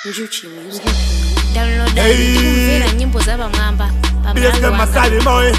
njuchi music downloada Hey. tikumvera nyimbo za pamwamba BSK pamalawi Masali Moy.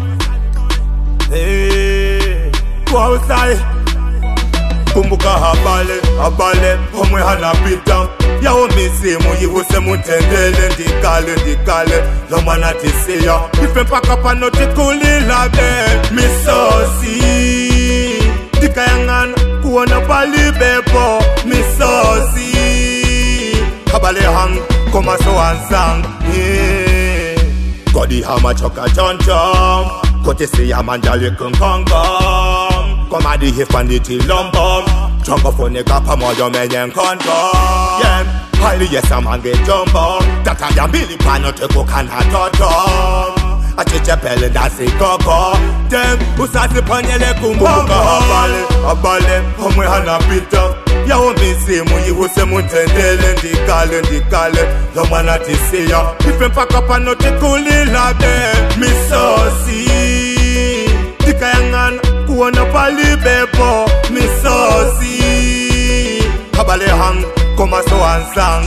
Hey, Kwausai. Kumbuka habale, habale, homwe hanapita yawo misimu yihuse mutendele ndikale ndikale lomwana tisiya ife mpaka pano tikulilabe misosi ndikayang'ana kuona palibepo misosi habale hang komaso ansang yeah. Godi hama choka chon chom Kote si ya manjali kung kong kong Komadi hifandi ti lombom Chongo fone kapa moyo menyen kondom Yeah, hali yes amange jumbo Tata ya mbili pano teko kana totom Achiche pele dasi koko Dem, usasi panyele kumbongo Abale, abale, homwe hana pita yawo misimu yihuse mutendele ndikale ndikale lomwana tisiya ife mpaka pano tikulilabe misosi ndikayang'ana kuona palibepo misosi habale hang komaso ansang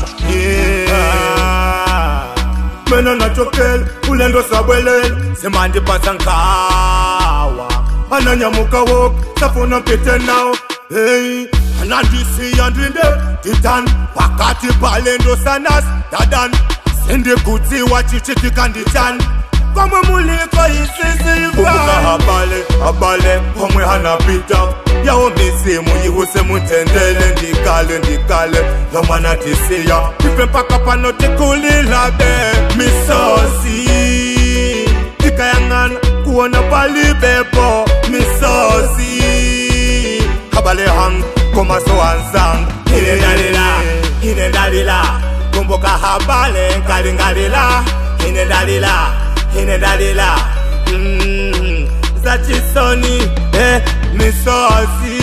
yeah. mena nachokele ulendo sabwelele semandipasa nkawa ananyamuka woke safuna mpite nawo hey anandisiya ndinde titan pakati palendo sanas dadan sindikutsiwa chichitikanditani komwe muliko isisiikumbuka habale habale komwe hanapita yawo misimu yihuse mutendele ndikale ndikale lomwana tisiya ife mpaka pano tikulilabe misosi tikayang'ana kuona palibepo misosi habale hang komaso ansang inendalila inendalila kumbuka habale nkalingalila inendalila inendalila mm, zachisoni eh, misosi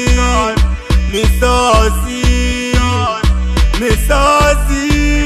misosi misosi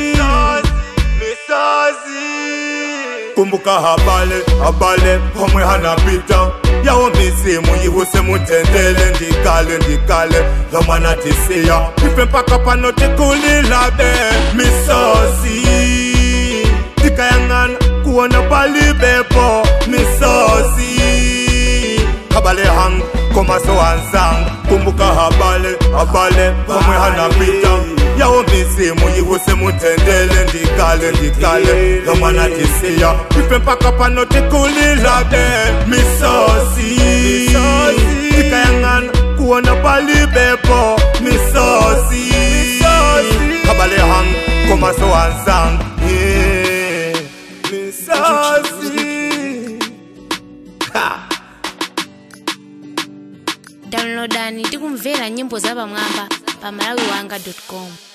misosi kumbuka habale habale homwe hanapita yawo misimu yihuse mutendele ndikale ndikale lomwana tisiya ife mpaka pano tikulilabe misosi tikayang'ana kuona palibepo misosi habale hang komaso ansang kumbuka habale habale homwe hanapita yawo misimu yihuse mutendele ndikale ndikale lomwana tisiya ife mpaka pano tikulilabe misosi tikayang'ana kuona palibepo misosi habale hang komaso ansang yeah. misosi ha. downloadani tikumvera nyimbo za pamwamba pamalawi wanga com